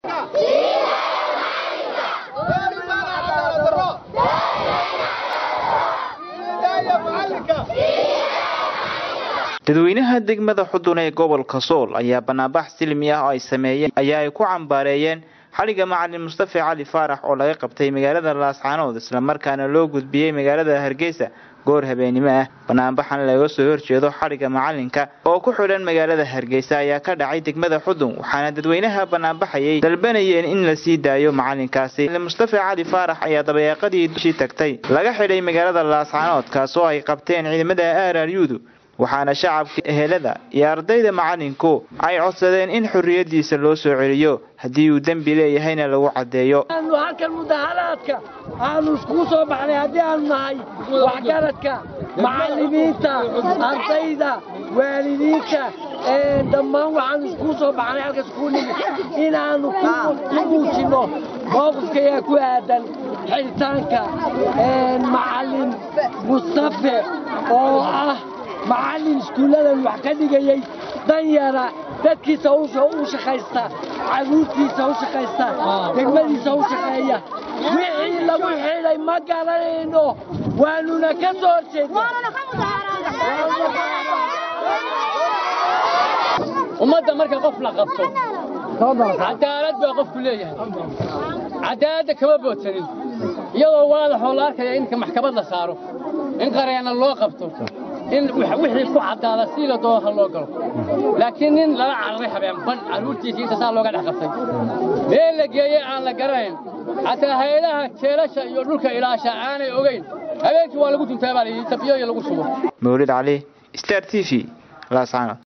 dadweynaha degmada xudun ee gobolka sool ayaa banaanbax silmi ah oo ay sameeyeen ayaa ay ku cambaareeyeen xaliga macalin mustafa cali faarax oo laga qabtay magaalada laascaanood islamarkaana loo gudbiyey magaalada hargeysa goor habeenimo ah banaanbaxan laga soo horjeedo xadhigga macalinka oo ku xidhan magaalada hargeysa ayaa ka dhacay degmada xudun waxaana dadweynaha banaanbaxayay dalbanayeen in la sii daayo macalinkaasi mustafa cali faarax ayaa dabayaaqadii dushii tagtay laga xidhay magaalada laascaanood kaas oo ay qabteen ciidamada araryudu waxaana shacabka ehelada iyo ardayda macalinku ay codsadeen in xorriyadiisa loo soo celiyo haddii uu dembi leeyahayna lagu caddeeyo aanu halkan mudaharaadka aanu iskugu soo baxnay haddii aanu nahay waxgaradka macallimiinta ardayda waalidiinta dhammaan waxaanu iskugu soo baxnay halkas kuu nimi inaannu ku muujinno mowqifkayaa ku aadan xidhitaanka macallin mustafe oo ah macallin iskuulladan wax ka dhigayey danyara dadkiisa u shaqaysta caruurtiisa u shaqaysta degmadiisa u shaqeeya wixii lagu xidhay ma garanayno waanuna ka soo ummadda marka qof la qabto cadaalad baa qofku leeyahay cadaaladda kama boodsanin iyadoo waadaxoo la arkaya in maxkamad la saaro in qareena loo qabto in wixii ku caddaada si la doono ha loo galo laakiin nin lala cararay habeen ban carruurtiisa inta saa looga dhex qabtay meel la geeyey aan la garanayn xataa hay-adaha jeelasha iyo dhulka ilaasha aanay ogayn habeenkii waa lagu duntaa baa layidhi tabiyo iyo lagu sugo mawlid cali star t v laascaanood